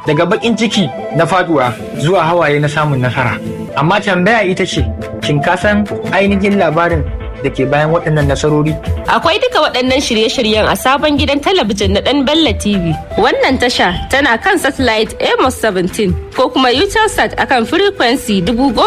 daga bakin ciki na faduwa zuwa hawaye na samun nasara amma tambaya ita ce shin ka san ainihin labarin da ke bayan waɗannan nasarori Akwai duka waɗannan shirye-shiryen a sabon gidan talabijin na ɗan Bella TV. Wannan tasha tana kan satellite Amos 17 ko kuma Utelsat akan frequency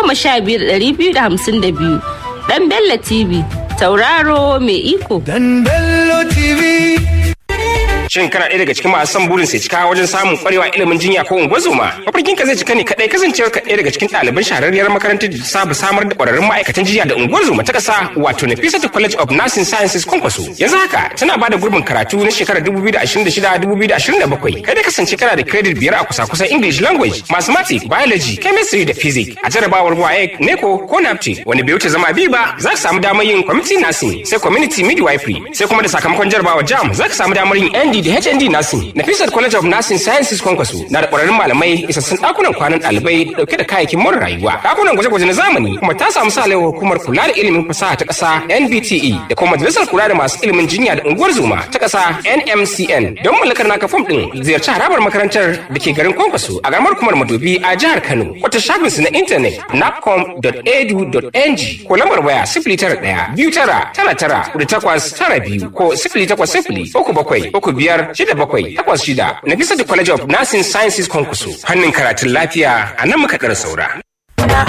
15252. Ɗan Bella TV, tauraro mai iko. Dan Bello TV. Shin kana ɗaya daga cikin masu son burin sai cika wajen samun kwarewa ilimin jinya ko ungozoma? Mafarkin ka zai cika ne kaɗai kasancewar ka ɗaya daga cikin ɗaliban shahararriyar makarantar da ta saba samar da ƙwararrun ma'aikatan jinya da ungozoma ta ƙasa wato Nafisatu College of Nursing Sciences Kwankwaso. Yanzu haka tana bada gurbin karatu na shekarar 2026-2027. Kai da kasance kana da credit biyar a kusa-kusan English language, Mathematics, Biology, Chemistry da Physics. A jarabawar WAEC, NECO ko NAPTE wani bai wuce zama biyu ba za ka samu damar yin community nursing sai community midwifery sai kuma da sakamakon jarabawar JAM za ka samu damar yin ND da HND Nursing. Nafisat College of Nursing Sciences Kwankwaso na da ƙwararrun malamai isassun ɗakunan kwanan ɗalibai dauke da kayayyakin more rayuwa. Ɗakunan gwaje-gwaje na zamani kuma ta samu sa hukumar kula da ilimin fasaha ta ƙasa NBTE da kuma majalisar kula da masu ilimin jinya da unguwar zuma ta ƙasa NMCN. Don mallakar naka fom ɗin ziyarci harabar makarantar da ke garin Kwankwaso a garamar kumar Madobi a jihar Kano. Wata shafinsu na intanet napcom.edu.ng ko lambar waya sifili tara ɗaya biyu tara tara tara da takwas tara biyu ko sifili takwas sifili uku bakwai uku biyar shida bakwai takwas shida na bisa da College of Nursing Sciences Kwankwaso. Hannun karatun lafiya a nan muka ɗara saura.